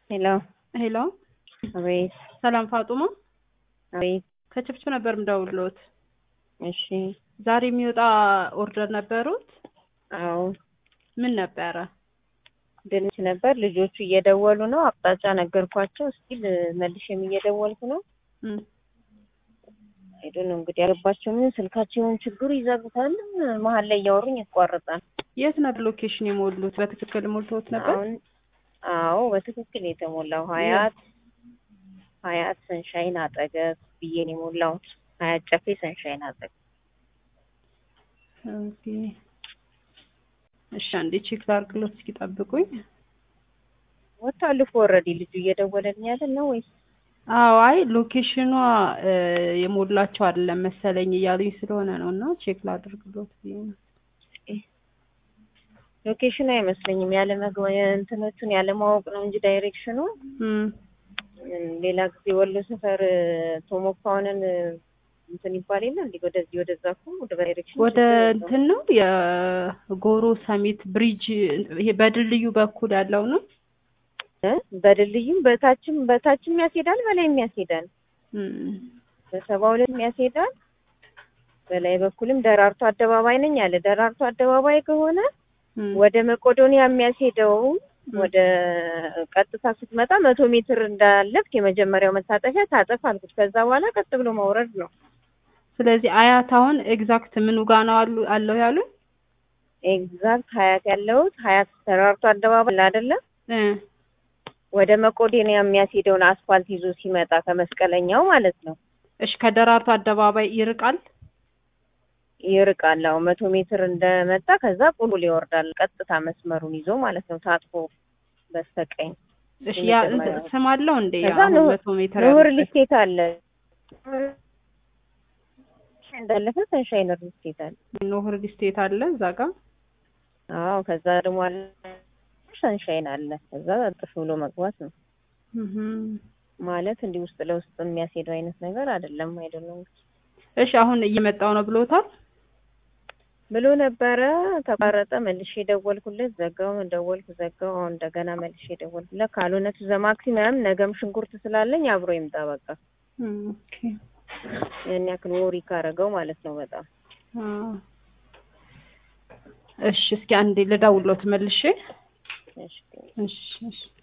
ሄሎ ሄሎ አቤት ሰላም ፋጡማ አቤት ከችፕችፕ ነበር ምደውልሎት እሺ ዛሬ የሚወጣ ኦርደር ነበሩት አዎ ምን ነበረ ድንች ነበር ልጆቹ እየደወሉ ነው አቅጣጫ ነገርኳቸው እስቲል መልሼም እየደወልኩ ነው እም፣ ሄዱ ነው እንግዲህ ያገባቸው ምን ስልካቸውን ችግሩ ይዘጉታል መሀል ላይ እያወሩኝ ይቋረጣል የት ነበር ሎኬሽን የሞሉት በትክክል ሞልተውት ነበር አሁን አዎ በትክክል የተሞላው ሀያት ሀያት ሰንሻይን አጠገብ ብዬ ነው የሞላሁት ሀያት ጨፌ ሰንሻይን አጠገብ ኦኬ እሺ አንዴ ቼክ ላድርግሎት እስኪ ጠብቁኝ ወጥቷል እኮ ኦልሬዲ ልጁ እየደወለልኝ ያለ ነው ወይስ አዎ አይ ሎኬሽኗ እ፣ የሞላቸው አይደለም መሰለኝ እያሉኝ ስለሆነ ነው እና ቼክ ላድርግሎት ብዬ ነው ሎኬሽኑ አይመስለኝም ያለ መግባ እንትኖቹን ያለ ማወቅ ነው እንጂ ዳይሬክሽኑ እም፣ እም፣ ሌላ ጊዜ ወሎ ሰፈር ቶሞፓውንን እንትን ይባል የለ እንዲ ወደዚህ ወደዛ እኮ ወደ ዳይሬክሽን ወደ እንትን ነው የጎሮ ሰሚት ብሪጅ ይሄ በድልድዩ በኩል ያለው ነው እ በድልድዩም በታችም በታችም ያስሄዳል በላይም ያስሄዳል እም፣ በሰባ ሁለትም ያስሄዳል በላይ በኩልም ደራርቱ አደባባይ ነኝ አለ ደራርቱ አደባባይ ከሆነ እም፣ ወደ መቄዶንያ የሚያስሄደው ወደ ቀጥታ ስትመጣ መቶ ሜትር እንዳለፍክ የመጀመሪያው መታጠፊያ ታጠፍ አልኩት። ከዛ በኋላ ቀጥ ብሎ መውረድ ነው። ስለዚህ አያት አሁን ኤግዛክት ምኑ ጋ ነው አሉ አለው ያሉ ኤግዛክት ሀያት ያለሁት ሀያት ተራርቶ አደባባይ አለ አይደለ? እ ወደ መቄዶንያ የሚያስሄደውን አስፋልት ይዞ ሲመጣ ከመስቀለኛው ማለት ነው እሺ ከደራርቱ አደባባይ ይርቃል ይርቃል። አዎ መቶ ሜትር እንደመጣ ከዛ ቁልቁል ይወርዳል። ቀጥታ መስመሩን ይዞ ማለት ነው ታጥፎ በስተቀኝ እሺ ያ የመጀመሪያው። ስም አለው እንዴ ከዛ አሁን ንሁ- መቶ ሜትር ንሁር ያለበት? ሊስቴት አለ እንዳለፈ ሰንሻይን ሊስቴት አለ። ኖህ ሪል ስቴት አለ እዛ ጋ አዎ ከዛ ደግሞ አለ ሰንሻይን አለ። ከዛ ጥፍ ብሎ መግባት ነው እህም። ማለት እንዲህ ውስጥ ለውስጥ የሚያስሄደው አይነት ነገር አይደለም። አይደለም እሺ አሁን እየመጣው ነው ብሎታል ብሎ ነበረ። ተቋረጠ። መልሼ ደወልኩለት፣ ዘጋው። ደወልኩ፣ ዘጋው። አሁን እንደገና መልሼ ደወልኩለት። ካልሆነ ቱ ዘ ማክሲመም ነገም ሽንኩርት ስላለኝ አብሮ ይምጣ በቃ። እም፣ ኦኬ ያን ያክል ወሪ ካረገው ማለት ነው በጣም አዎ። እሺ እስኪ አንዴ ልደውልሎት መልሼ እሺ እሺ እሺ